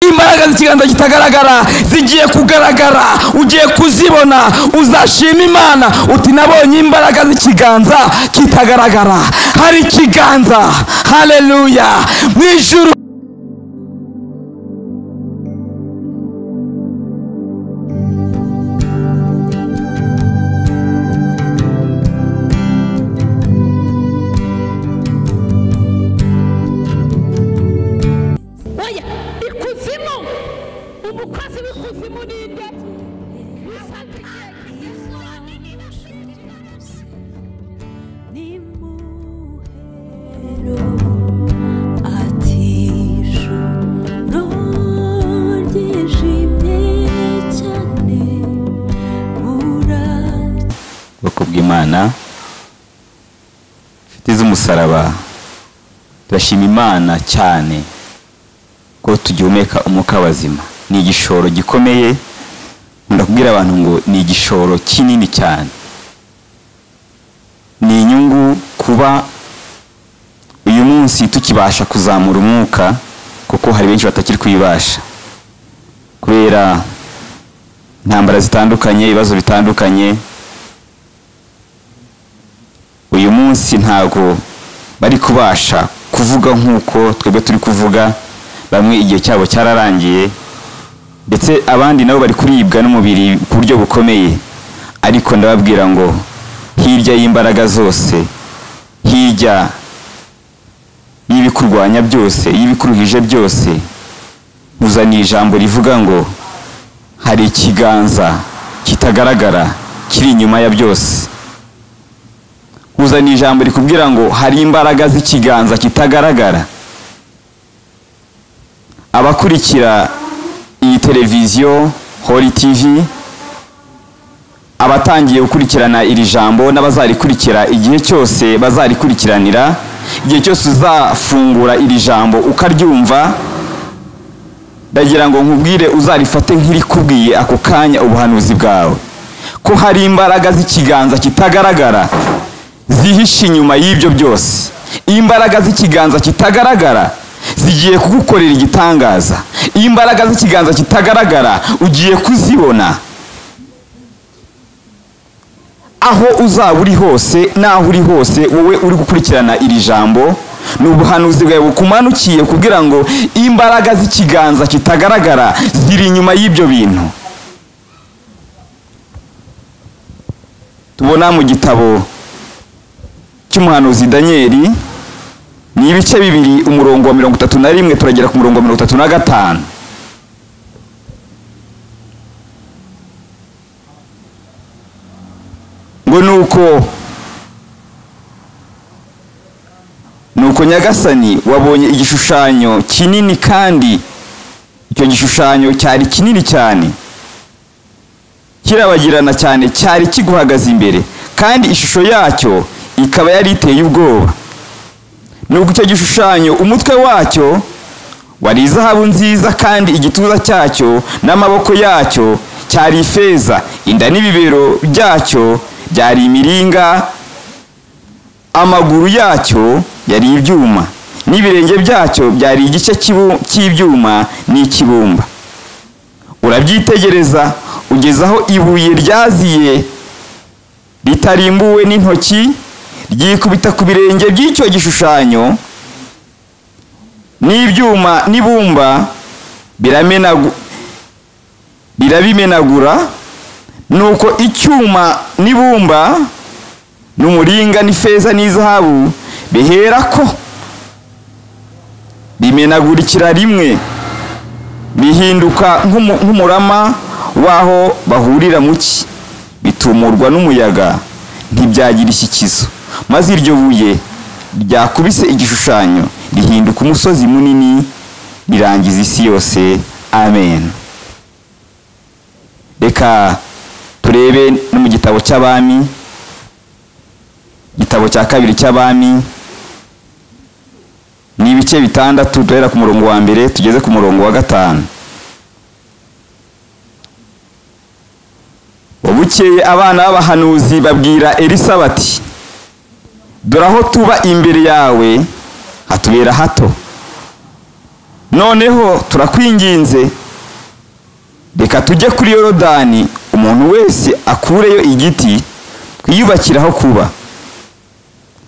imbaraga z'ikiganza kitagaragara zigiye kugaragara ugiye kuzibona uzashima imana uti nabonye imbaraga z'ikiganza kitagaragara hari ikiganza haleluya mu ijuru oya ikuzimu umukozi w'ikuzimu ni nde Musanze ubwoko bw'imana inshuti z'umusaraba turashima imana cyane ko tugihumeka umwuka w'abazima ni igishoro gikomeye nkunda kubwira abantu ngo ni igishoro kinini cyane ni inyungu kuba uyu munsi tukibasha kuzamura umwuka kuko hari benshi batakiri kuyibasha kubera intambara zitandukanye ibibazo bitandukanye uyu munsi ntago bari kubasha kuvuga nk'uko twebwe turi kuvuga bamwe igihe cyabo cyararangiye ndetse abandi nabo bari kuribwa n'umubiri ku buryo bukomeye ariko ndababwira ngo hirya y'imbaraga zose hirya y'ibikurwanya byose y'ibikuruhije byose muzaniye ijambo rivuga ngo hari ikiganza kitagaragara kiri inyuma ya byose uzana ijambo rikubwira ngo hari imbaraga z'ikiganza kitagaragara abakurikira iyi televiziyo hori tivi abatangiye gukurikirana iri jambo n'abazarikurikira igihe cyose bazarikurikiranira igihe cyose uzafungura iri jambo ukaryumva ndagira ngo nkubwire uzarifate nk'irikubwiye ako kanya ubuhanuzi bwawe ko hari imbaraga z'ikiganza kitagaragara zihishe inyuma y'ibyo byose imbaraga z'ikiganza kitagaragara zigiye kugukorera igitangaza imbaraga z'ikiganza kitagaragara ugiye kuzibona aho uzaba uri hose n'aho uri hose wowe uri gukurikirana iri jambo ni ubuhanuzi bwawe bukumanukiye kugira ngo imbaraga z'ikiganza kitagaragara ziri inyuma y'ibyo bintu tubona mu gitabo cy'umuhanuzi daniyeli ni ibice bibiri umurongo wa mirongo itatu na rimwe turagera ku murongo wa mirongo itatu na gatanu ngo ni uko ni uko nyagasani wabonye igishushanyo kinini kandi icyo gishushanyo cyari kinini cyane kirabagirana cyane cyari kiguhagaze imbere kandi ishusho yacyo ikaba yari iteye ubwoba nubwo icyo gishushanyo umutwe wacyo wari izahabu nziza kandi igituza cyacyo n'amaboko yacyo cyari ifeza inda n'ibibero byacyo byari imiringa amaguru yacyo yari ibyuma n'ibirenge byacyo byari igice cy'ibu- cy'ibyuma n'ikibumba urabyitegereza ugeze aho ibuye ryaziye ritarimbuwe n'intoki ryikubita ku birenge by'icyo gishushanyo n'ibyuma n'ibumba biramenagu- birabimenagura nuko icyuma n'ibumba n'umuringa n'ifeza n'izahabu bihera ko bimenagurikira rimwe bihinduka nk'umu- nk'umurama w'aho bahurira mu cyi bitumurwa n'umuyaga ntibyagira ishyikizo maze iryo buye ryakubise igishushanyo rihinduka umusozi munini rirangiza isi yose amen reka turebe no mu gitabo cy'abami igitabo cya kabiri cy'abami ni ibice bitandatu duhera ku murongo wa mbere tugeze ku murongo wa gatanu bukeye abana b'abahanuzi babwira elisa bati dore aho tuba imbere yawe hatubera hato noneho turakwinginze reka tujye kuri yorodani umuntu wese akureyo igiti twiyubakiraho kuba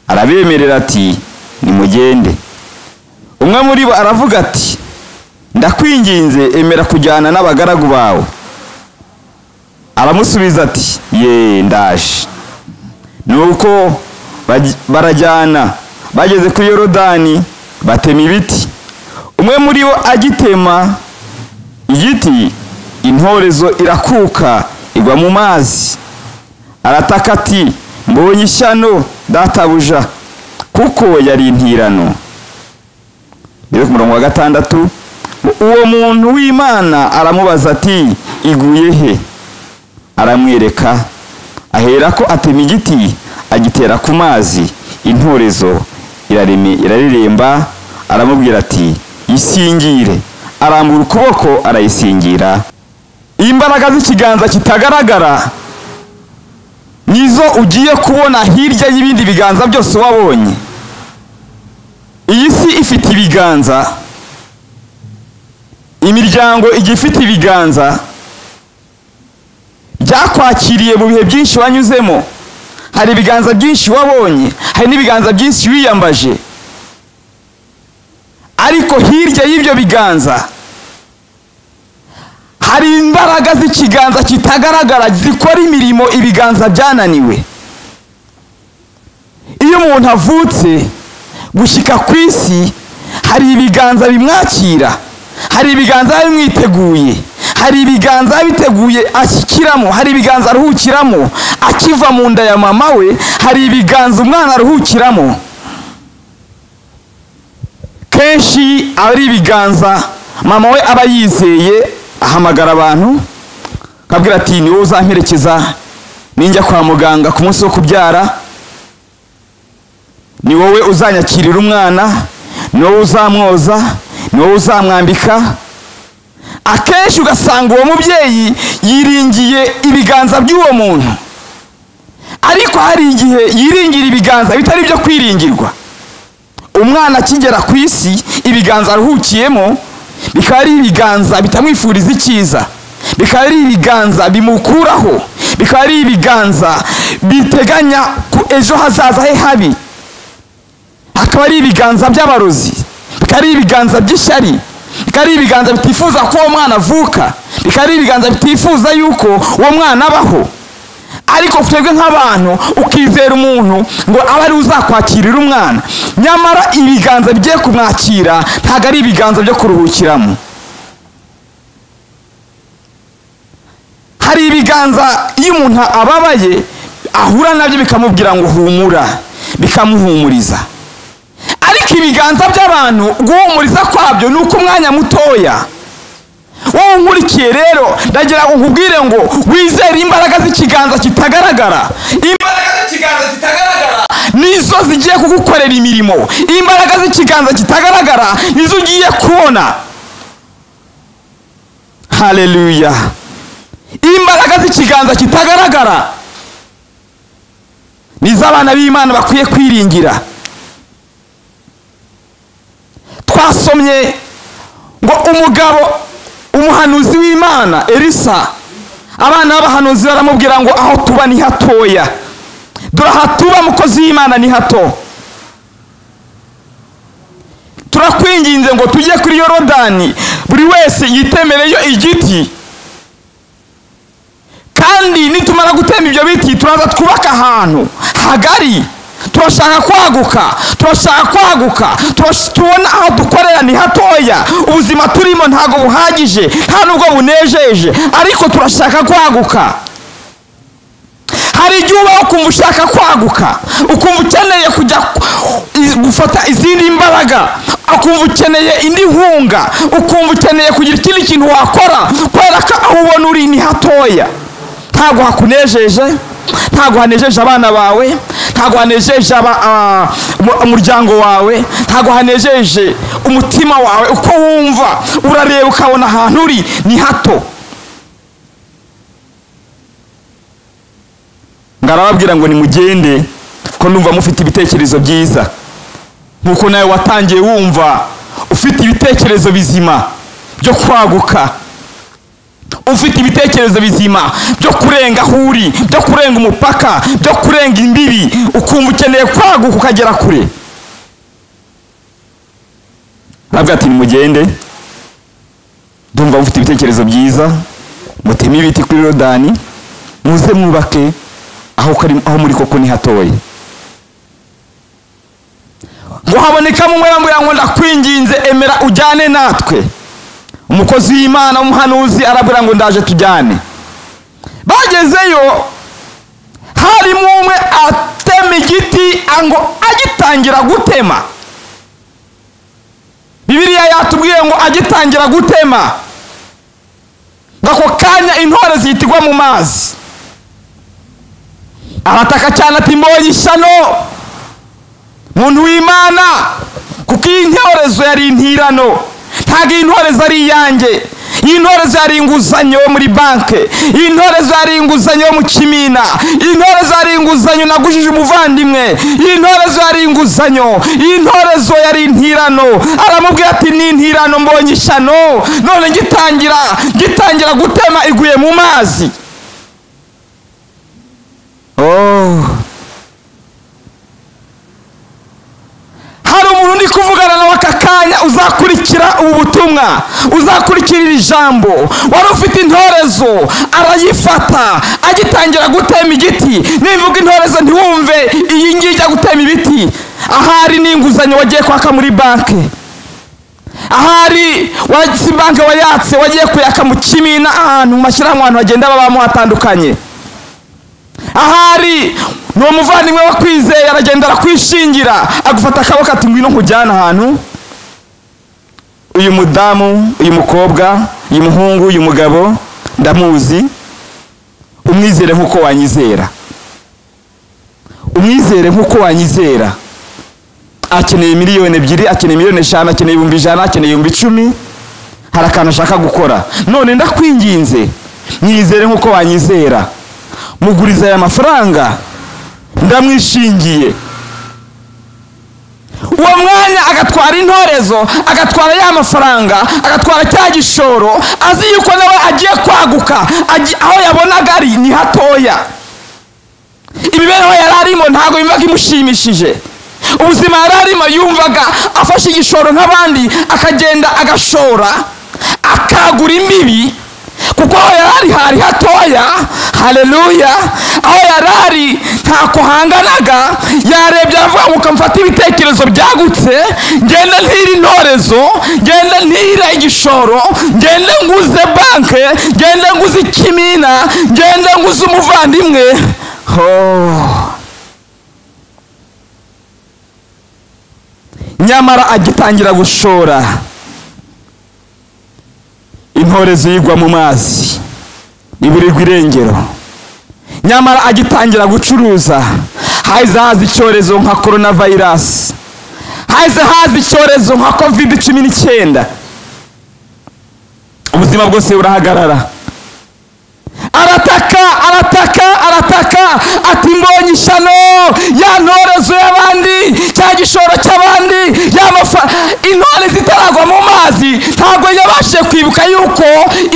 arabemerera ati nimugende umwe muri bo aravuga ati ndakwinginze emera kujyana n'abagaragu bawe aramusubiza ati ye ndaje nuko baj- barajyana bageze kuri yorodani batema ibiti umwe muri bo agitema igiti intorezo irakuka igwa mu mazi arataka ati mbonye ishyano databuja kuko yari intirano rero ku murongo wa gatandatu uwo muntu w'imana aramubaza ati iguye he aramwereka aherako atema igiti agitera ku mazi intorezo irareme- irareremba aramubwira ati isingire arambura ukuboko arayisingira imbaraga z'ikiganza kitagaragara nizo ugiye kubona hirya y'ibindi biganza byose wabonye iyi si ifite ibiganza imiryango igiye ifite ibiganza byakwakiriye mu bihe byinshi wanyuzemo hari ibiganza byinshi wabonye hari n'ibiganza byinshi wiyambaje ariko hirya y'ibyo biganza hari imbaraga z'ikiganza kitagaragara zikora imirimo ibiganza byananiwe iyo umuntu avutse gushyika ku isi hari ibiganza bimwakira hari ibiganza biba bimwiteguye hari ibiganza biba biteguye ashyikiramo hari ibiganza aruhukiramo akiva mu nda ya mama we hari ibiganza umwana aruhukiramo kenshi aba ari ibiganza mama we aba yizeye ahamagara abantu akabwira ati ni wowe uzamperekeza ninjya kwa muganga ku munsi wo kubyara ni wowe uzanyakirira umwana ni wowe uzamwoza ni wowe uzamwambika akenshi ugasanga uwo mubyeyi yiringiye ibiganza by'uwo muntu ariko hari igihe yiringira ibiganza bitari ibyo kwiringirwa umwana akigera ku isi ibiganza aruhukiyemo bikaba ari ibiganza bitamwifuriza icyiza bikaba ari ibiganza bimukuraho bikaba ari ibiganza biteganya ku ejo hazaza he habi hakaba ari ibiganza by'abarozi bikaba ari ibiganza by'ishyari bikaba ari ibiganza bitifuza ko uwo mwana avuka bikaba ari ibiganza bitifuza yuko uwo mwana abaho ariko twebwe nk'abantu ukizera umuntu ngo abe ari we uzakwakirira umwana nyamara ibiganza bigiye kumwakira ntabwo ari ibiganza byo kuruhukiramo hari ibiganza iyo umuntu ababaye ahura nabyo bikamubwira ngo humura bikamuhumuriza ariko ibiganza by'abantu guhumuriza kwabyo ni uko umwanya mutoya wowe unkurikiye rero ndagira ngo nkubwire ngo wizere imbaraga z'ikiganza kitagaragara imbaraga z'ikiganza kitagaragara nizo zigiye kugukorera imirimo imbaraga z'ikiganza kitagaragara nizo ugiye kubona haleluya imbaraga z'ikiganza kitagaragara nizo abana b'imana bakwiye kwiringira twasomye ngo umugabo umuhanuzi w'imana elisa abana b'abahanuzi baramubwira ngo aho tuba ni hatoya dore aha tuba mukozi w'imana ni hato turakwinginze ngo tujye kuri yorodani buri wese yitemereyo igiti kandi nitumara gutema ibyo biti turaza twubaka ahantu hagari turashaka kwaguka turashaka kwaguka turash- tubona aho dukorera ni hatoya ubuzima turimo ntabwo buhagije nta nubwo bunejeje ariko turashaka kwaguka hari igihe ubaho ukumva ushaka kwaguka ukumva ukeneye kujya ku- i- gufata izindi mbaraga ukumva ukeneye indi nkunga ukumva ukeneye kugira ikindi kintu wakora kubera ko aho ubona uri ni hatoya ntabwo hakunejeje ntabwo hanejeje abana bawe ntabwo hanejeje aba- ah, umu- umuryango wawe ntabwo hanejeje umutima wawe uko wumva urareba ukabona ahantu uri ni hato ngarababwira ngo nimugende ko numva mufite ibitekerezo byiza nk'uko nawe watangiye wumva ufite ibitekerezo bizima byo kwaguka ufite ibitekerezo bizima byo kurenga aho uri byo kurenga umupaka byo kurenga imbibi ukumva ukeneye kwaguka ukagera kure aravuga ati nimugende ndumva mufite ibitekerezo byiza muteme ibiti kuri rodani muze mwubake aho kari- aho muri koko ni hatoya ngo habonekamo umuramburira ngo ndakwinginze emera ujyane natwe umukozi w'imana w'umuhanuzi arabwira ngo ndaje tujyane bagezeyo harimo umwe atema igiti ngo agitangira gutema bibiliya yatubwiye ngo agitangira gutema ngo ako kanya intore zihitigwa mu mazi arataka cyane ati mbonye ishyano muntu w'imana kuko iyi ntorezo yari intirano ntabwo iyi ntorezo ari iyanjye iyi ntorezo yari inguzanyo yo muri banki iyi ntorezo yari inguzanyo yo mu kimina iyi ntorezo yari inguzanyo nagujije umuvandimwe iyi ntorezo yari inguzanyo iyi ntorezo yari intirano aramubwira ati ni intirano mbonye ishyano none gitangira gitangira gutema iguye mu mazi oh. hari umuntu ndi kuvugana nawe aka kanya uzakurikira ubu butumwa uzakurikira iri jambo wari ufite intorezo arayifata agitangira gutema igiti nimvuga intorezo ntiwumve iyi ngiyi ijya gutema ibiti ahari n'inguzanyo wagiye kwaka muri banki ahari wa- si banki wayatse wagiye kuyaka mu kimina ahantu mu mashyirahamwe ahantu hagenda babamo hatandukanye ahari ni umuvandimwe wo kwizeye aragenda arakwishingira agufata akaboko ati ngwino nkujyane ahantu uyu mudamu uyu mukobwa uyu muhungu uyu mugabo ndamuzi umwizere nk'uko wanyizera umwizere nk'uko wanyizera akeneye miliyoni ebyiri akeneye miliyoni eshanu akeneye ibihumbi ijana akeneye ibihumbi icumi hari akantu ashaka gukora none ndakwinginze mwizere nk'uko wanyizera muguriza aya mafaranga ndamwishingiye uwo mwanya agatwara intorezo agatwara ya mafaranga agatwara cya gishoro azi yuko nawe agiye kwaguka aji- aho yabonaga ari ni hatoya imibereho yari arimo ntabwo yumvaga imushimishije ubuzima yari arimo yumvaga afashe igishoro nk'abandi akagenda agashora akagura imbibi kuko aho yari ari hari hatoya haleluya aho yari ari ntako hanganaga yarebye aravuga ngo kamfata ibitekerezo byagutse ngenda ntire intorezo ngenda ntire igishoro ngenda nguze banke ngenda nguze ikimina ngenda nguze umuvandimwe Oh. nyamara agitangira gushora intorezo yigwa mu mazi iburirwa irengero nyamara agitangira gucuruza haza haza icyorezo nka korona vayirasi haza haza icyorezo nka kovide cumi n'icyenda ubuzima bwose burahagarara arataka arataka arataka ati mbonye ishyano ya ntorezo y'abandi cya gishoro cy'abandi ya mafa intore zitaragwa mu mazi ntabwo yabashije kwibuka yuko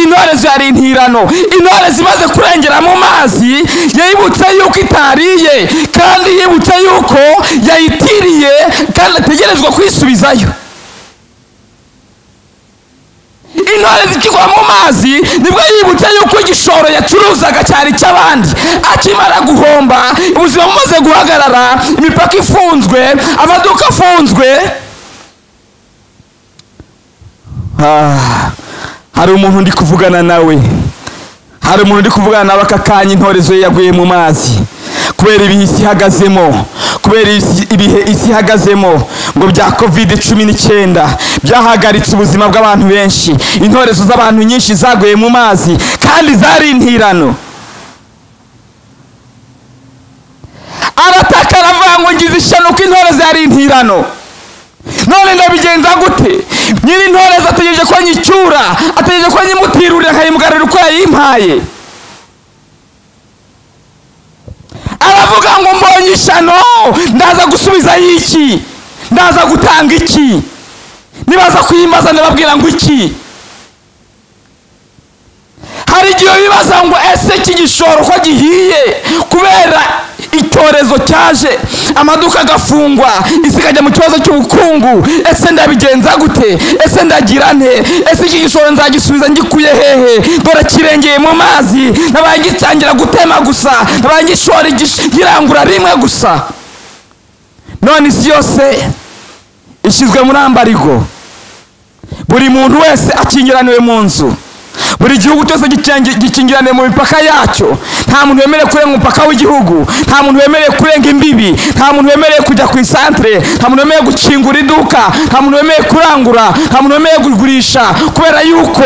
intorezo yari intirano intore zimaze kurengera mu mazi yibutse yuko itariye kandi yibutse yuko yayitiriye kandi ategerejwe kwisubizayo intore zikigwa mu mazi nibwo yibutse yuko igishoro yacuruzaga cyari icy'abandi akimara guhomba ubuzima bumaze guhagarara imipaka ifunzwe amaduka afunzwe Ah, hari umuntu ndi kuvugana nawe hari umuntu ndi kuvugana nawe aka kanya intorezo ye yaguye mu mazi kubera ibihe isi ihagazemo kubera isi- ibihe isi ihagazemo ngo bya kovide cumi n'icyenda byahagaritse ubuzima bw'abantu benshi intorezo z'abantu nyinshi zaguye mu mazi kandi zari intirano arataka aravuga ngo ngize ishyano ko intorezo yari intirano none ndabigenza gute nyiri ntorezo ategereje ko nyicyura ategereje ko nyimutirurira nkayimugarurira uko yayimpaye aravuga ngo mbonye ishyano ndaza gusubiza iki ndaza gutanga iki nibaza kuyimbaza ndababwira ngo iki hari igihe bibaza ngo ese iki gishoro ko gihiye kubera icyorezo cyaje amaduka agafungwa isi ikajya mu kibazo cy'ubukungu ese ndabigenza gute ese ndagira nte ese iki gishoro nzagisubiza ngikuye hehe dore kirengeye mu mazi nabaye ngitangira gutema gusa nabaye ngishora igish- ngirangura rimwe gusa none isi yose ishyizwe muri ambarigo buri muntu wese akingiraniwe mu nzu buri gihugu cyose gikingi- gikingiraniwe mu mipaka yacyo nta muntu wemerewe kurenga umupaka w'igihugu nta muntu wemerewe kurenga imbibi nta muntu wemerewe kujya ku isantere nta muntu wemerewe gukingura iduka nta muntu wemerewe kurangura nta muntu wemerewe kugurisha kubera yuko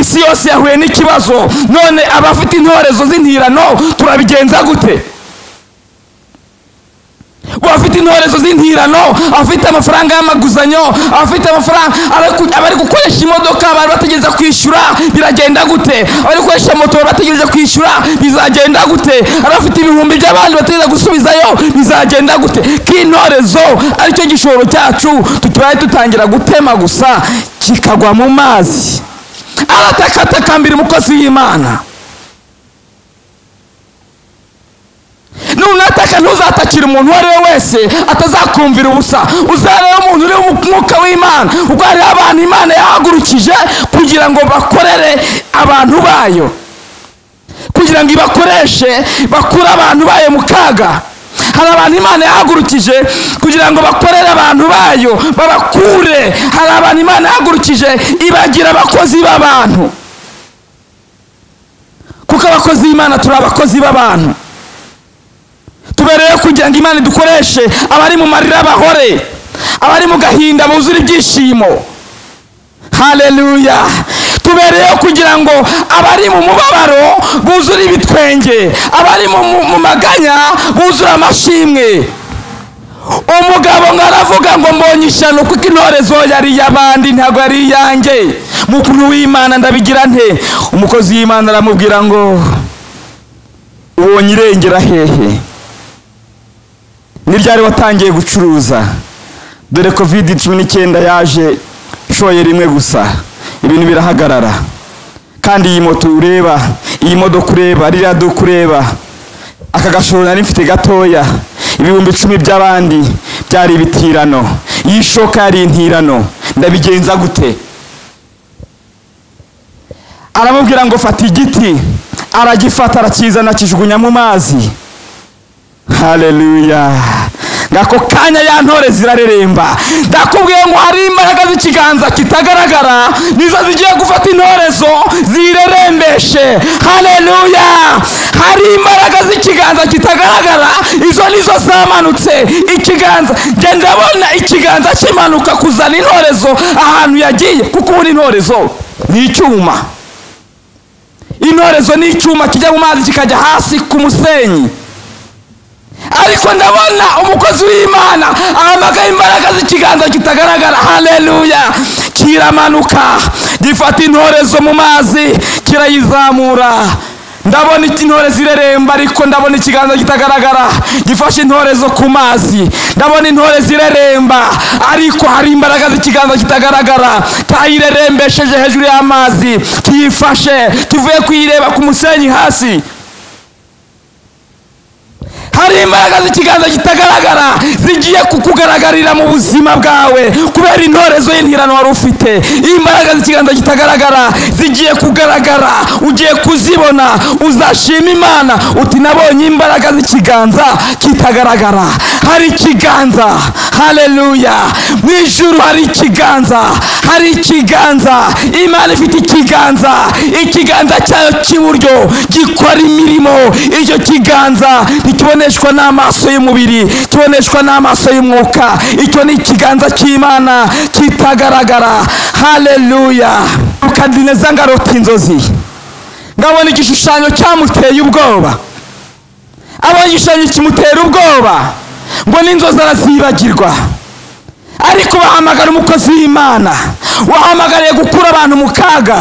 isi yose yahuye n'ikibazo none abafite intorezo z'intirano turabigenza gute abafite intorezo z'intirano abafite amafaranga y'amaguzanyo abafite amafaranga abari- abari gukoresha imodoka bari bategereza kwishyura biragenda gute abari gukoresha moto bari bategereje kwishyura bizagenda gute abafite ibihumbi by'abandi bategereza gusubizayo bizagenda gute k'intorezo aricyo gishoro cyacu tutubaye dutangira gutema gusa kikagwa mu mazi aratakatakambira umukozi w'imana nunataka ntuzatakira umuntu uwo ari we wese atazakumvira ubusa uzareba umuntu uri mu mwuka w'imana ubwo hariho abantu imana yahagurukije kugira ngo bakorere abantu bayo kugira ngo ibakoreshe bakure abantu bayo mu kaga hari abantu imana yahagurukije kugira ngo bakorere abantu bayo babakure hari abantu imana yahagurukije ibagira abakozi b'abantu kuko abakozi b'imana turi abakozi b'abantu tubereyeho kugira ngo imana idukoreshe abari mu marira bahore abari mu gahinda buzure ibyishimo haleluya tubereyeho kugira ngo abari mu mubabaro buzure ibitwenge abari mu, mu, mu maganya buzure amashimwe umugabo ngo aravuga ngo mbonye ishyano kuko intorezo yari iy'abandi ntabwo yari iyanjye mu kuntu w'imana ndabigira nte umukozi w'imana aramubwira ngo ubonye irengera hehe ni ryari watangiye gucuruza dore kovide cumi n'icyenda yaje nshoye rimwe gusa ibintu birahagarara kandi iyi moto ureba iyi modoka ureba ririya duka ureba aka gashoro nari mfite gatoya ibihumbi icumi by'abandi byari ibitirano iyi shoka yari intirano ndabigenza gute aramubwira ngo fata igiti aragifata arakizana akijugunya mu mazi haleluya ngako kanya ya ntore zirareremba ndakubwiye ngo hari imbaraga z'ikiganza kitagaragara nizo zigiye gufata intorezo zirerembeshe haleluya hari imbaraga z'ikiganza kitagaragara izo nizo zamanutse ikiganza njye ndabona ikiganza kimanuka kuzana intorezo ahantu yagiye kuko ubundi intorezo ni icyuma intorezo ni icyuma kijya mu mazi kikajya hasi ku musenyi ariko ndabona umukozi w'imana ahamagaye imbaraga z'ikiganza kitagaragara haleluya kiramanuka gifata intorezo mu mazi kirayizamura ndabona intorezo ireremba ariko ndabona ikiganza kitagaragara gifashe intorezo ku mazi ndabona intorezo ireremba ariko hari imbaraga z'ikiganza kitagaragara kayirerembesheje hejuru y'amazi kiyifashe kivuye kuyireba ku musenyi hasi hari imbaraga z'ikiganza kitagaragara zigiye kukugaragarira mu buzima bwawe kubera intorezo y'intirano wari ufite imbaraga z'ikiganza kitagaragara zigiye kugaragara ugiye kuzibona uzashima imana uti nabonye imbaraga z'ikiganza kitagaragara hari ikiganza haleluya mu ijuru hari ikiganza hari ikiganza imana ifite ikiganza ikiganza cyayo cy'iburyo gikora imirimo icyo kiganza ntikiboneshwa n'amaso y'umubiri kiboneshwa n'amaso y'umwuka icyo ni ikiganza cy'imana kitagaragara haleluya rukadineza ngarota inzozi ngabona igishushanyo cyamuteye ubwoba abonye igishushanyo kimutera ubwoba ngo n'inzozi arazibagirwa ariko bahamagara umukozi w'imana wahamagariye gukura abantu mu kaga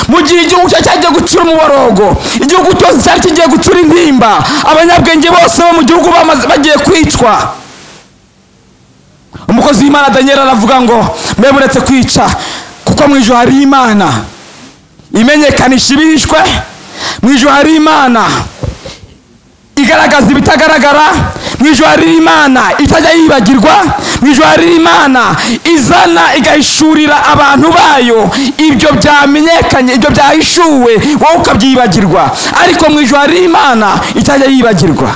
mu gihe igihugu cye cyagiye gucura umuborogo igihugu cyose cyari kigiye gucura intimba abanyabwenge bose bo mu gihugu bamaze- bagiye kwicwa umukozi umukozi w'imana daniel aravuga ngo mbe muretse kwica kuko mu ijoro hari imana imenyekanisha ibihishwe mu ijoro hari imana igaragaza ibitagaragara mu ijoro hari imana itajya yibagirwa mu ijoro hari imana izana igahishurira abantu bayo ibyo byamenyekanye ibyo byahishuwe wowe ukabyibagirwa ariko mu ijoro hari imana itajya yibagirwa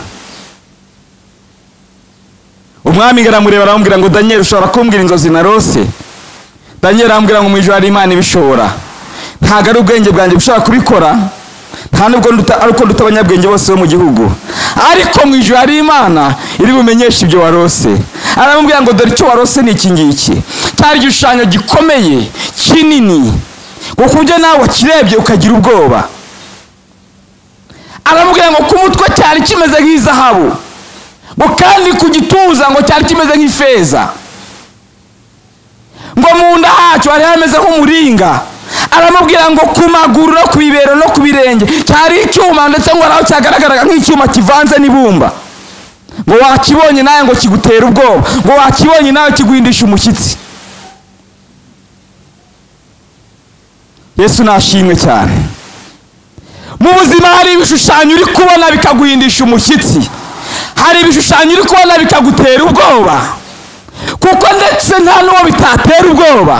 umwami aramureba aramubwira ngo daniel ushobora kumbwira inzozi narose daniel arambwira ngo mu ijoro hari imana ibishobora ntabwo ari ubwenge bwanjye bushobora kubikora nta nubwo nduta- ari uko duta abanyabwenge bose bo mu gihugu ariko mu ijoro hari imana iri bumenyeshe ibyo warose aramubwira ngo dore icyo warose ni iki ngiki cyari igishushanyo gikomeye kinini ngo ku buryo nawe wakirebye ukagira ubwoba aramubwira ngo ku mutwe cyari kimeze nk'izahabu ngo kandi ku gituza ngo cyari kimeze nk'ifeza ngo mu nda hacyo hari hameze nk'umuringa aramubwira ngo ku maguru no ku bibero no ku birenge cyari icyuma ndetse ngo naho cyagaragaraga nk'icyuma kivanze n'ibumba ngo wakibonye nawe ngo kigutera ubwoba ngo wakibonye nawe kiguhindisha umushyitsi yesu nashimwe cyane mu buzima hari ibishushanyo uri kubona bikaguhindisha umushyitsi hari ibishushanyo uri kubona bikagutera ubwoba kuko ndetse nta n'uwo bitatera ubwoba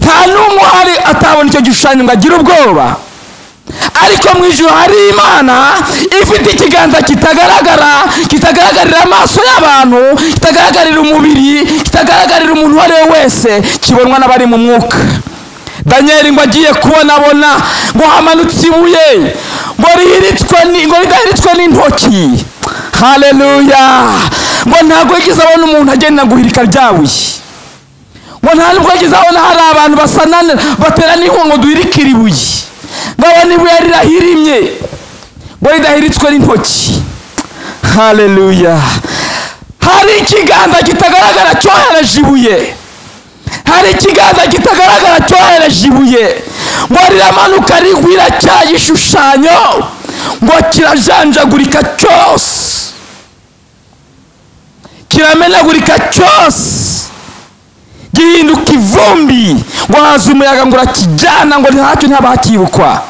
nta n'umwe uhari atabona icyo gishushanyo ngo agire ubwoba ariko mu ijoro hari imana ifite ikiganza kitagaragara kitagaragarira amaso y'abantu kitagaragarira umubiri kitagaragarira umuntu uwo ari we wese kibonwa n'abari mu mwuka daniyeli ngo agiye kubonabona ngo hamanutse ibuye ngo rihiritswe ni- ngo ridahiritswe n'intoki haleluya ngo ntabwo yigeze abona umuntu agenda guhirika rya buye ngo nta nubwo yigeze abona hari abantu basanana baterana inkunga ngo duhirike iri buye ngo abone ibuye rirahirimye ngo ridahiritswe n'intoki haleluya hari ikiganza kitagaragara cyohereje ibuye hari ikiganza kitagaragara cyohereje ibuye ngo riramanuka rigwira cya gishushanyo ngo kirajanjagurika cyose kiramenagurika cyose gihinduka ivumbi ngo haza umuyaga ngo urakijyana ngo ntacyo ntaba hakibukwa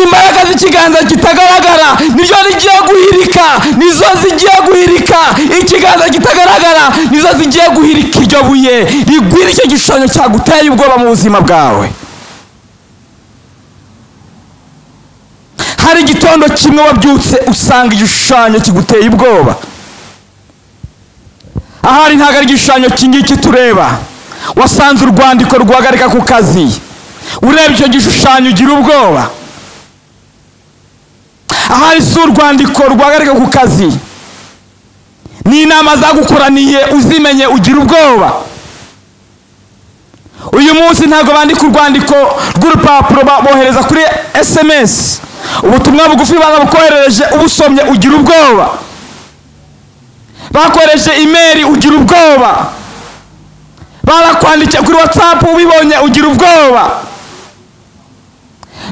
imbaraga z'ikiganza kitagaragara nibyo rigiye guhirika nizo zigiye guhirika ikiganza kitagaragara nizo zigiye guhirika iryo buye rigwira icyo gishushanyo cyaguteye ubwoba mu buzima bwawe hari igitondo kimwe wabyutse usanga igishushanyo kiguteye ubwoba ahari ntabwo ari igishushanyo kingiki tureba wasanze urwandiko ruguhagarika ku kazi urebye icyo gishushanyo ugira ubwoba ahari si urwandiko ruguhagarika ku kazi ni inama zagukoraniye uzimenye ugira ubwoba uyu munsi ntabwo bandika urwandiko rw'urupapuro ba- bohereza kuri esemesi ubutumwa bugufi barabukoherereje ubusomye ugira ubwoba bakoresheje imeri ugira ubwoba barakwandikiye kuri watsapu ubibonye ugira ubwoba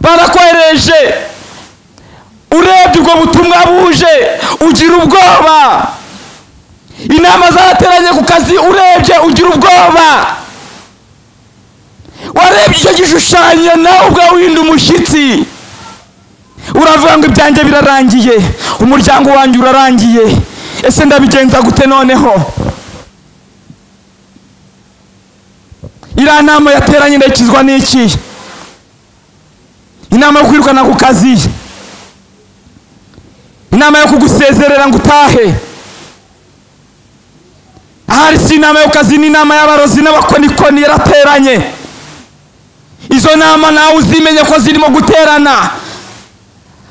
barakohereje urebye ubwo butumwa buje ugira ubwoba inama zarateranye ku kazi urebye ugira ubwoba warebye icyo gishushanyo nawe ubwawe uhinda umushyitsi uravuga ngo ibyanjye birarangiye umuryango wanjye urarangiye ese ndabigenza gute noneho iriya nama yateranye ndakizwa n'iki inama yo kwirukana ku kazi inama yo kugusezerera ngo utahe ahari si inama yo ku kazi ni inama y'abarozi n'abakonikoni yarateranye izo nama nawe uzimenye ko zirimo guterana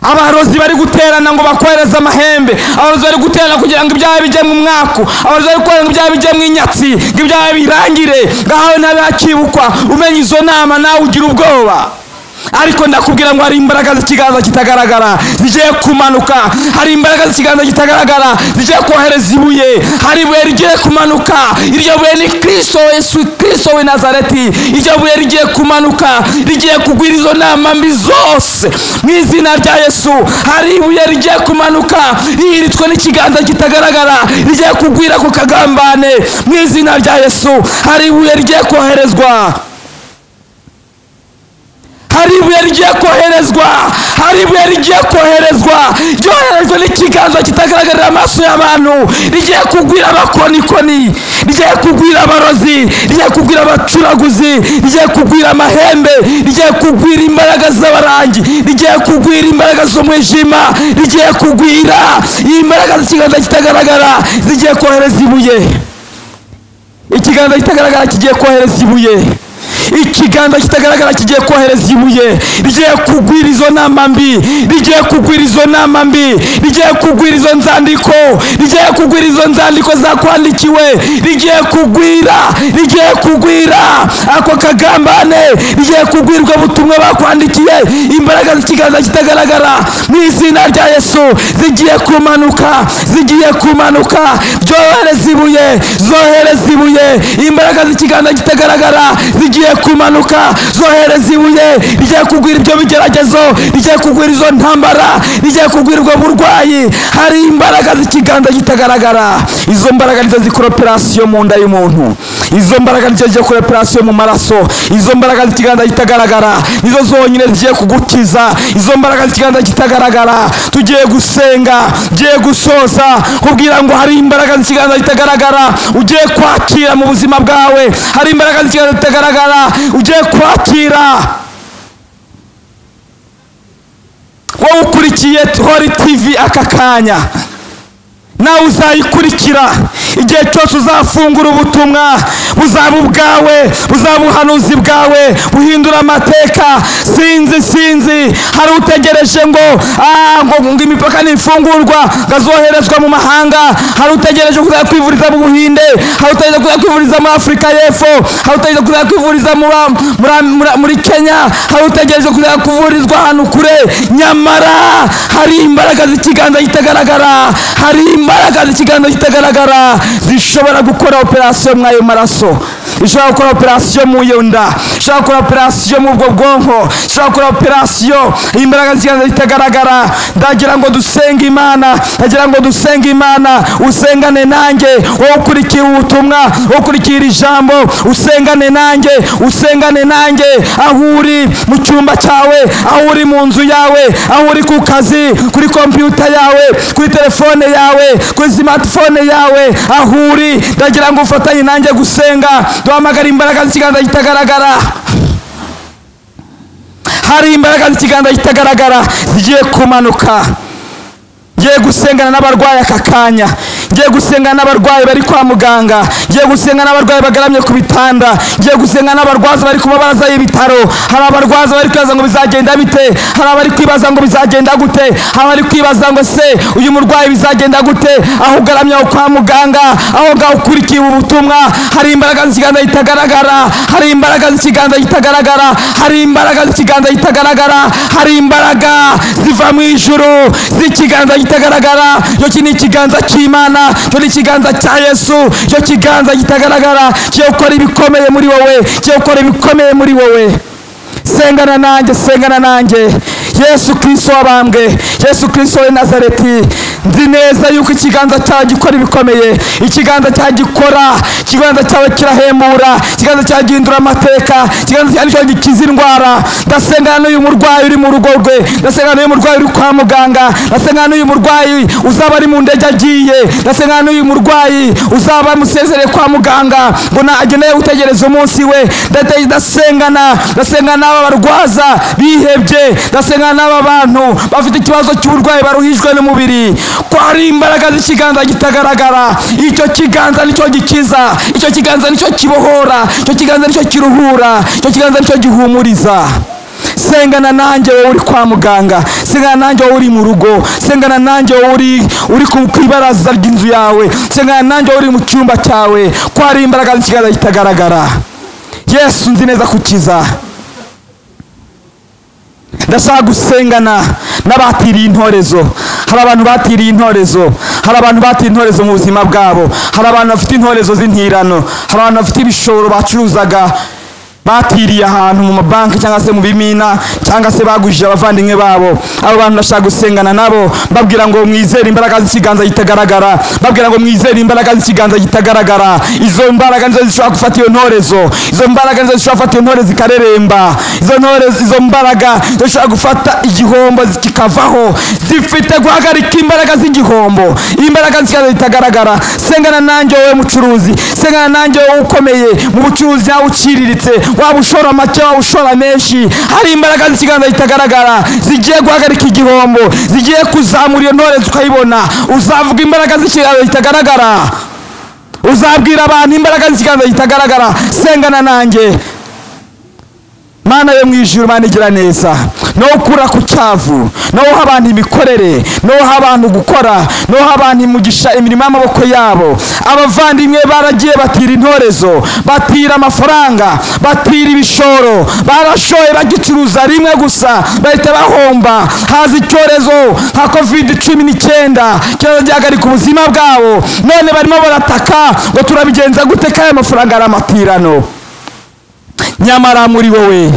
abarozi bari guterana ngo bakohereze amahembe abarozi bari guterana kugira ngo ibyaha bijye mu mwaku abarozi bari guterana ngo ibyaha bijye mu inyatsi ngo ibyaha birangire ngahawe ntabe hakibukwa umenya izo nama nawe ugira ubwoba ariko ndakubwira ngo hari imbaraga z'ikiganza kitagaragara zigiye kumanuka hari imbaraga z'ikiganza kitagaragara zigiye kohereza ibuye hari ibuye rigiye kumanuka iryo buye ni kirisito yesu kirisito w'i nazareti iryo buye rigiye kumanuka rigiye kugwira izo nama mbi zose mu izina rya yesu hari ibuye rigiye kumanuka rihiritswe n'ikiganza kitagaragara rigiye kugwira ku kagambane mu izina rya yesu hari ibuye rigiye koherezwa hari ibuye rigiye koherezwa hari ibuye rigiye koherezwa ryoherejwe n'ikiganza kitagaragarira amaso y'abantu rigiye kugwira abakonikoni rigiye kugwira abarozi rigiye kugwira abacuraguzi rigiye kugwira amahembe rigiye kugwira imbaraga z'abarangi rigiye kugwira imbaraga z'umwijima rigiye kugwira imbaraga z'ikiganza kitagaragara zigiye kohereza ibuye ikiganza kitagaragara kigiye kohereza ibuye ikiganza kitagaragara kigiye kohereza ibuye rigiye kugwira izo nama mbi rigiye kugwira izo nama mbi rigiye kugwira izo nzandiko rigiye kugwira izo nzandiko zakwandikiwe rigiye kugwira rigiye kugwira ako kagambane rigiye kugwirwa ubutumwa bakwandikiye imbaraga z'ikiganza kitagaragara mu izina rya yesu zigiye kumanuka zigiye kumanuka zohereza ibuye zohereza ibuye imbaraga z'ikiganza kitagaragara zigiye kumanuka zohereza ibuye rigiye kugwira ibyo bigeragezo rigiye kugwira izo ntambara rigiye kugwirwa burwayi hari imbaraga z'ikiganza kitagaragara izo mbaraga nizo zikora operasiyo mu nda y'umuntu izo mbaraga nizo zigiye gukora operasiyo mu maraso izo mbaraga z'ikiganza kitagaragara nizo zonyine zigiye kugukiza izo mbaraga z'ikiganza kitagaragara tugiye gusenga tugiye gusoza kubwira ngo hari imbaraga z'ikiganza kitagaragara ugiye kwakira mu buzima bwawe hari imbaraga z'ikiganza kitagaragara ugiye kwakira wowe ukurikiye hori tivi aka kanya nawe uzayikurikira igihe cyose uzafungura ubutumwa buzaba ubwawe buzaba ubuhanuzi bwawe buhindura amateka sinzi sinzi hari utegereje ngo "Ah, ngo ngo imipaka nifungurwa ngo azoherezwa mu mahanga hari utegereje kuzajya kwivuriza mu buhinde hari utegereje kuzajya kwivuriza muri afurika y'epfo hari utegereje kuzajya kwivuriza muri- muri- muri- muri kenya hari utegereje kuzajya kuvurizwa ahantu kure nyamara hari imbaraga z'ikiganza kitagaragara hari imbaraga z'ikiganza kitagaragara zishobora gukora operasiyo muri ayo maraso zishobora gukora operasiyo mu iyo nda zishobora gukora operasiyo mu ubwo bwonko zishobora gukora operasiyo imbaraga z'ikiganza kitagaragara ndagira ngo dusenge imana ndagira ngo dusenge imana usengane nanjye wowe ukurikiye ubutumwa wowe ukurikiye iri jambo usengane nanjye usengane nanjye aho uri mu cyumba cyawe aho uri mu nzu yawe aho uri ku kazi kuri kompiyuta yawe kuri telefone yawe kuri simatifone yawe aho uri ndagira ngo ufatanye nanjye gusenga duhamagare imbaraga z'ikiganza kitagaragara hari imbaraga z'ikiganza kitagaragara zigiye kumanuka ngiye gusengana n'abarwayi aka kanya ngiye gusengana n'abarwayi bari kwa muganga ngiye gusenga n'abarwayi bagaramye ku bitanda ngiye gusenga n'abarwaza bari ku mabaraza y'ibitaro hari abarwaza bari kwibaza ngo bizagenda bite hari abari kwibaza ngo bizagenda gute hari abari kwibaza ngo se uyu murwayi bizagenda gute aho ugaramye aho kwa muganga aho ngaho ukurikiye ubutumwa hari imbaraga z'ikiganza kitagaragara hari imbaraga z'ikiganza kitagaragara hari imbaraga z'ikiganza kitagaragara hari imbaraga ziva mu ijuru z'ikiganza kitagaragara icyo ni ikiganza cy'imana icyo ni ikiganza cya yesu icyo kiganza kitagaragara kigiye gukora ibikomeye muri wowe kigiye gukora ibikomeye muri wowe sengana nanjye sengana nanjye yesu kirisito wabambwe yesu kirisito w'i nazareti nzi neza yuko ikiganza cyawe gikora ibikomeye ikiganza cyawe gikora ikiganza cyawe kirahembura ikiganza cyawe gihindura amateka ikiganza cyawe nicyo gikiza indwara ndasengana n'uyu murwayi uri mu rugo rwe ndasengana n'uyu murwayi uri kwa muganga ndasengana n'uyu murwayi uzaba ari mu ndege agiye ndasengana n'uyu murwayi uzaba amusezereye kwa muganga ngo ageneye gutegereza umunsi we Ndate- ndasengana ndasengana n'aba barwaza bihebye ndasengana n'aba bantu bafite ikibazo cy'uburwayi baruhijwe n'umubiri ko hari imbaraga z'ikiganza kitagaragara icyo kiganza nicyo gikiza icyo kiganza nicyo kibohora icyo kiganza nicyo kiruhura icyo kiganza nicyo gihumuriza sengana nanjye wowe uri kwa muganga sengana nanjye wowe uri mu rugo sengana nanjye wowe uri uri ku ku ibaraza ry'inzu yawe sengana nanjye wowe uri mu cyumba cyawe ko hari imbaraga z'ikiganza kitagaragara yesu nzi neza kukiza ndashaka gusengana n'abatiriye intorezo hari abantu batiriye intorezo hari abantu batiriye intorezo mu buzima bwabo hari abantu bafite intorezo z'intirano hari abantu bafite ibishoro bacuruzaga batiriye ahantu mu mabanki cyangwa se mu bimina cyangwa se bagujije abavandimwe babo abo bantu bashaka gusengana nabo babwira ngo mwizere imbaraga z'ikiganza kitagaragara babwira ngo mwizere imbaraga z'ikiganza kitagaragara izo mbaraga nizo zishobora gufata iyo ntorezo izo mbaraga nizo zishobora gufata iyo ntorezo ikareremba izo ntorezo izo mbaraga nizo zishobora gufata igihombo kikavaho zifite guhagarika imbaraga z'igihombo imbaraga z'ikiganza kitagaragara sengana nanjye wowe mucuruzi sengana nanjye wowe ukomeye mu bucuruzi nawe uciriritse waba ushora make waba ushora menshi hari imbaraga z'ikiganza zitagaragara zigiye guhagarika igihombo zigiye kuzamura iyo ntorezo ukayibona uzavuga imbaraga z'ikiganza zitagaragara uzabwira abantu imbaraga z'ikiganza zitagaragara sengana nanjye mana yo mu ijuru mana igira neza nawe ukura ku cyavu nawe uha abantu imikorere nawe uha abantu gukora nawe uha abantu imigisha imirimo y'amaboko yabo abavandimwe baragiye batira intorezo batira amafaranga batira ibishoro barashoye bagicuruza rimwe gusa bahita bahomba haza icyorezo nka kovide cumi n'icyenda icyorezo gihagarika ubuzima bwabo none barimo barataka ngo turabigenza gute ko aya mafaranga ari amatirano nyamara muri wowe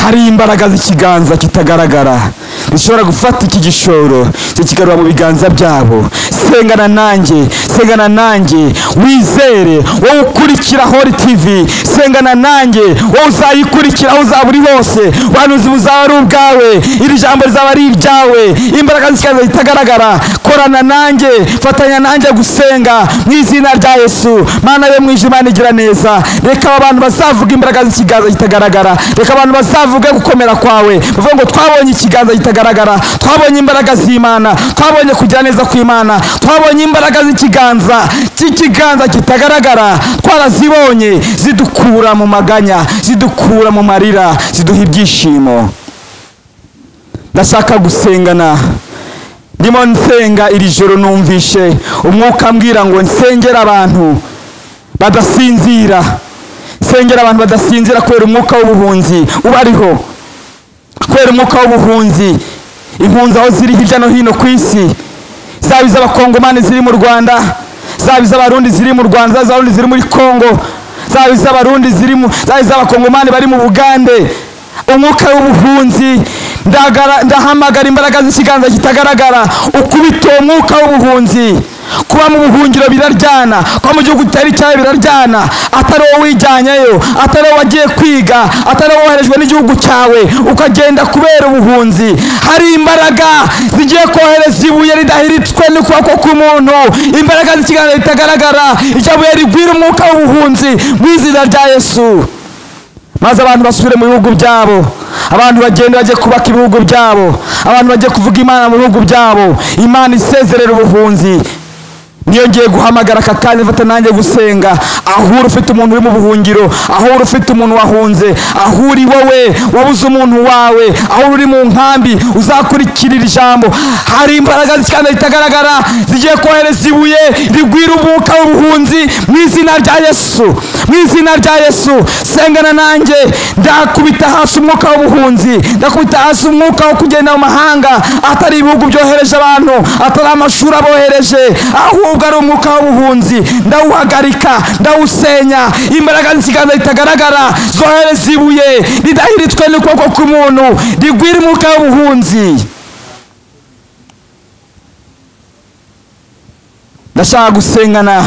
hari imbaraga z'ikiganza kitagaragara zishobora gufata iki gishoro kikigarura mu biganza byabo sengana nanjye sengana nanjye wizere wowe ukurikira hori tivi sengana nanjye wowe uzayikurikira aho uzaba uri hose ubuhanuzi buzaba ari ubwawe iri jambo rizaba ari iryawe imbaraga z'ikiganza zitagaragara korana nanjye fatanya nanjye gusenga mu izina rya yesu mana yo mu ijuru imana igira neza reka aba bantu bazavuga imbaraga z'ikiganza kitagaragara reka abantu bazavuge gukomera kwawe bavuga ngo twabonye ikiganza kitagaragara twabonye imbaraga z'imana twabonye kugira neza kw'imana twabonye imbaraga z'ikiganza cy'ikiganza kitagaragara twarazibonye zidukura mu maganya zidukura mu marira ziduha ibyishimo ndashaka gusengana ndimo nsenga iri joro numvishe umwuka ambwira ngo nsengere abantu badasinzira nsengera abantu badasinzira kubera umwuka w'ubuhunzi ubariho kubera umwuka w'ubuhunzi impunzi aho ziri hirya no hino ku isi zaba iz'abakongomani ziri mu rwanda zaba iz'abarundi ziri mu rwanda zaba iz'abarundi ziri muri kongo zaba iz'abarundi ziri mu zaba iz'abakongomani bari mu bugande umwuka w'ubuhunzi ndahamagara imbaraga z'ikiganza kitagaragara ukubita uwo mwuka w'ubuhunzi kuba mu buhungiro biraryana kuba mu gihugu kitari icyawe biraryana atari wowe wijyanyeyo atari wowe wagiye kwiga atari wowe woherejwe n'igihugu cyawe ukagenda kubera ubuhunzi hari imbaraga zigiye kohereza ibuye ridahiritswe n'ukuboko k'umuntu imbaraga z'ikiganza ritagaragara iryo buye rigwira umwuka w'ubuhunzi mu izina rya yesu maze abantu basubire mu bihugu byabo abantu bagenda bajye kubaka ibihugu byabo abantu bajye kuvuga imana mu bihugu byabo imana isezerera ubuhunzi niyo ngiye guhamagara aka kanya mfata nanjye gusenga aho uri ufite umuntu uri mu buhungiro aho uri ufite umuntu wahunze aho uri wowe wabuze umuntu wawe aho uri mu nkambi uzakurikirira ijambo hari imbaraga z'ikiganza zitagaragara zigiye kohereza ibuye rigwira umwuka w'ubuhunzi mu izina rya yesu mu izina rya yesu sengana nanjye ndakubita hasi umwuka w'ubuhunzi ndakubita hasi umwuka wo kugenda mu mahanga atari ibihugu byohereje abantu atari amashuri abohereje aho ahubwo ari umwuka w'ubuhunzi ndawuhagarika ndawusenya imbaraga z'ikiganza zitagaragara zohereza ibuye ridahiritswe n'ukuboko k'umuntu rigwira umwuka w'ubuhunzi ndashaka gusengana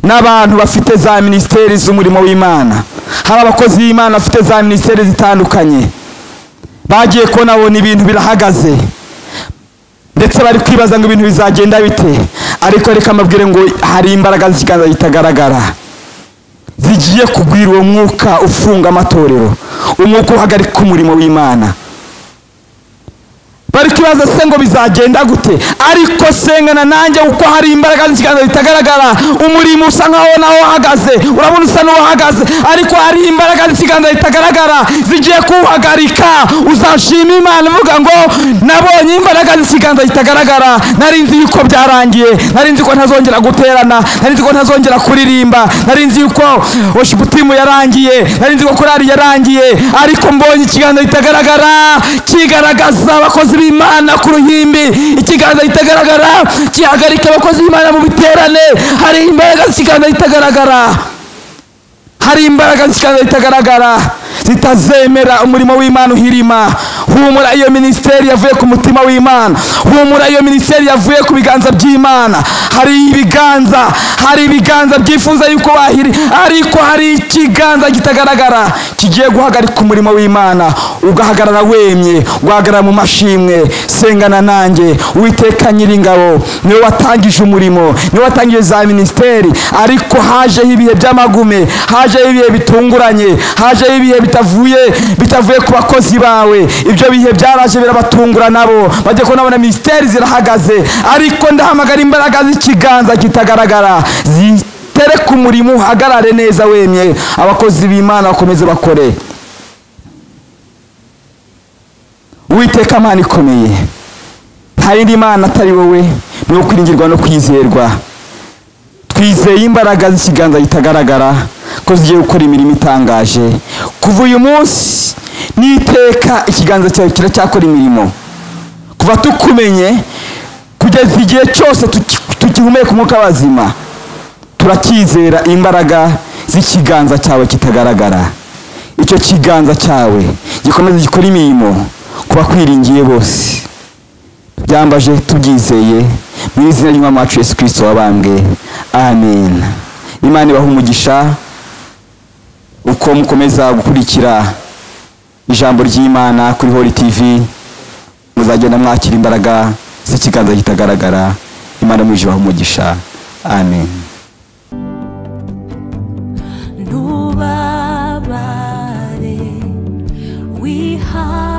n'abantu bafite za minisiteri z'umurimo w'imana hari abakozi b'imana bafite za minisiteri zitandukanye bagiye kubona babona ibintu birahagaze ndetse bari kwibaza ngo ibintu bizagenda bite ariko reka mbabwire ngo hari imbaraga z'ikiganza zitagaragara zigiye kugwira uwo mwuka ufunga amatorero umwuka uhagarika umurimo w'imana bari kwibaza se ngo bizagenda gute ariko sengana nanjye kuko hari imbaraga z'ikiganza zitagaragara umurimo usa nkaho naho uhagaze urabona usa n'uwahagaze ariko hari imbaraga z'ikiganza zitagaragara zigiye kuwuhagarika uzashima imana uvuga ngo nabonye imbaraga z'ikiganza zitagaragara nari nzi yuko byarangiye nari nzi ko ntazongera guterana nari nzi ko ntazongera kuririmba nari nzi yuko oshibutimu yarangiye nari nzi ko korari yarangiye ariko mbonye ikiganza kitagaragara kigaragaza abakozi b'imana ku ruhimbi ikiganza kitagaragara gihagarika abakozi b'imana mu biterane hari imbaraga z'ikiganza kitagaragara hari imbaraga z'ikiganza kitagaragara zitazemera umurimo w'imana uhirima humura iyo minisiteri yavuye ku mutima w'imana humura iyo minisiteri yavuye ku biganza by'imana hari ibiganza hari ibiganza byifuza yuko bahiri ariko hari ikiganza kitagaragara kigiye guhagarika umurimo w'imana ugahagarara wemye ugahagarara mu mashimwe sengana nanjye uwiteka nyiringabo niwe watangije umurimo niwe watangije za minisiteri ariko hajeho ibihe by'amagume hajeho ibihe bitunguranye hajeho ibihe bitavuye bitavuye ku bakozi bawe ibyo bihe byaraje birabatungura nabo bajya kubona abona minisiteri zirahagaze ariko ndahamagara imbaraga z'ikiganza kitagaragara zitereka umurimo uhagarare neza wemye abakozi b'imana bakomeze bakore uwiteka amana ikomeye nta yindi mana atari wowe ni wo kwiringirwa no kwizerwa twizeye imbaraga z'ikiganza kitagaragara ko zigiye gukora imirimo itangaje kuva uyu munsi n'iteka ikiganza cyawe kiracyakora imirimo kuva tukumenye kugeza igihe cyose tukihumeka umwuka w'abazima turacyizera imbaraga z'ikiganza cyawe kitagaragara icyo kiganza cyawe gikomeza gikora imirimo ku bakwiringiye bose byambaje tubyizeye mu izina ry'umwami wacu yesu kirisito wabambwe amen imana ibaha umugisha uko mukomeza gukurikira ijambo ry'imana kuri hori tivi muzagenda mwakira imbaraga z'ikiganza kitagaragara imana mwijibaho umugisha amen ntubabare wihaye